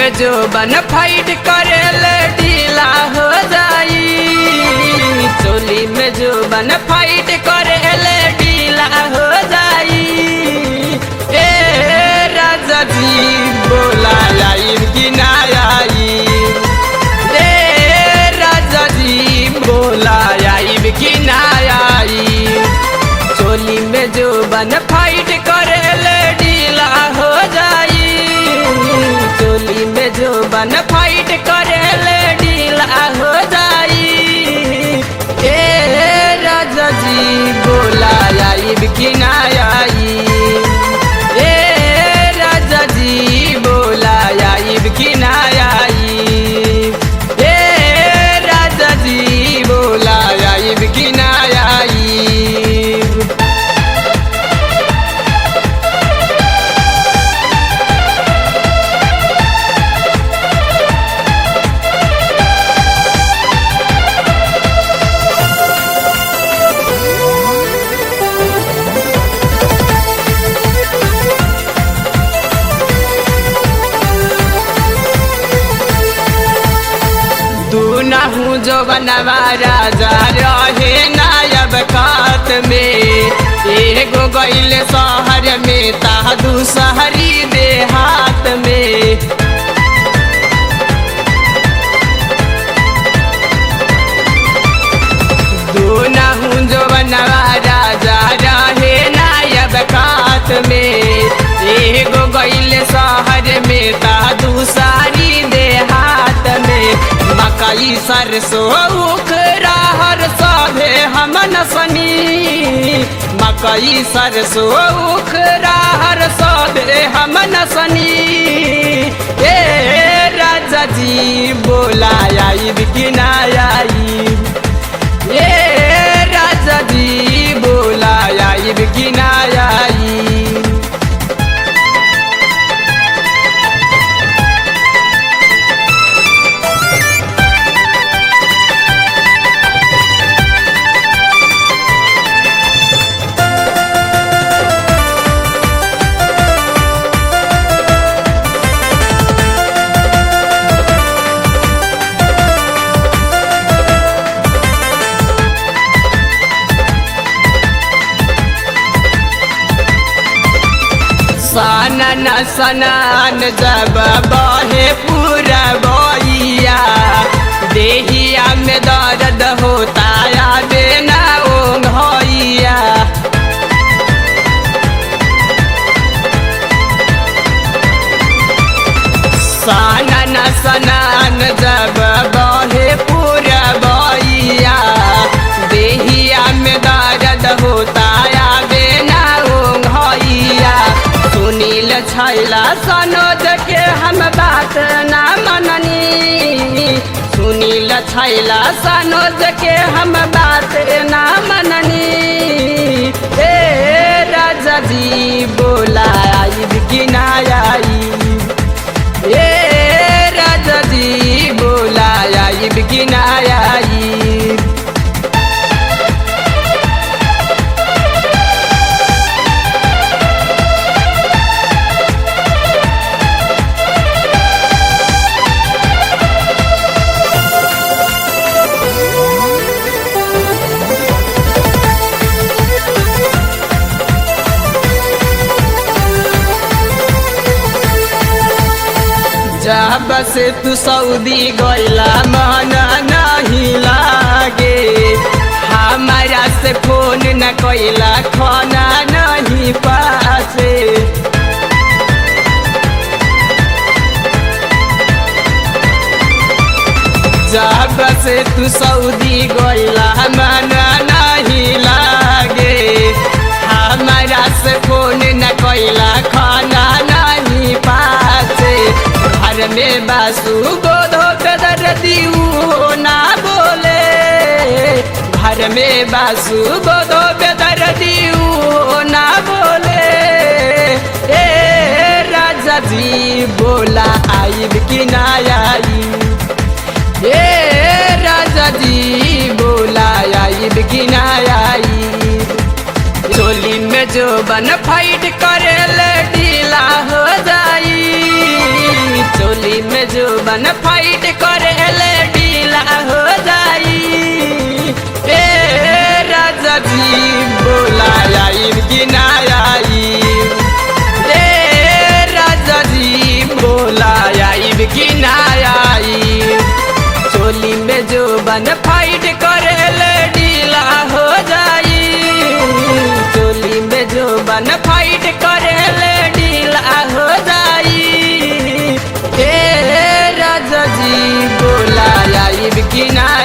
में जो बन फाइट करे ले ढीला हो जाई चोली में जो बन फाइट करे ले ढीला हो जाई ए राजा जी बोला आई कि ना आई ए राजा जी बोला आई कि ना आई चोली में जो बन फाइट करे ले ढीला हो जाई चोली में जो बन फाइट करे ले ढीला हो जाई ए राजा जी बोला आई कि ना आई ए राजा जी बोला आई कि ना आई ए राजा जी बोला आई कि ना आई दूनहू जो बनवा राजा रहे नायब कात में एगो गैल शहर में ता दूसहरी देहात में दूनहू जो बनवा राजा रहे नायब कात में एगो गैल शहर में ता दूसरी देहात में मकई सरसों उखरा हर सभे हमन सनी मकई सरसों उखरा हर सभे हमन सनी ए राजा जी बोला आई कि ना आई ए राजा जी बोला आई कि ना आई सनन सनन जब बहे पूरा बइया देहिया में दर्द होता या बेना ओ भैया सनन सनन जब बहे पूरा बइया देहिया में दर्द होता या बेना ओ भैया सुनील छैला सनोज के हम बात ना मननी सुनील छैला सनोज के हम बात ना मननी ए राजा जी बोला आई कि ना आई ए राजा जी बोला आई कि ना आई जब से तू सऊदी गैला मन नहीं लागे हमारा से फोन न कैला खाना नहीं पासे जब से तू सऊदी गैला मन नहीं लागे हमारा से फोन न कैला खाना नहीं पासे घर में बासु गोधो कदर दियो ना बोले घर में बासु गोधो बेदर दियो ना बोले ए राजा जी बोला आई कि ना आई ए राजा जी बोला आई कि ना आई चोली में जो बन फाइट करे ले ढीला हो जाई चोली में बन फाइट करेले ढीला हो जाई ए राजा जी बोला आई कि ना आई ए राजा जी बोला आई कि ना आई चोली में जो बन फाइट करेले ढीला हो जाई चोली में जो बन फाइट करेले ढीला हो जाई ए राजा जी बोला आई कि ना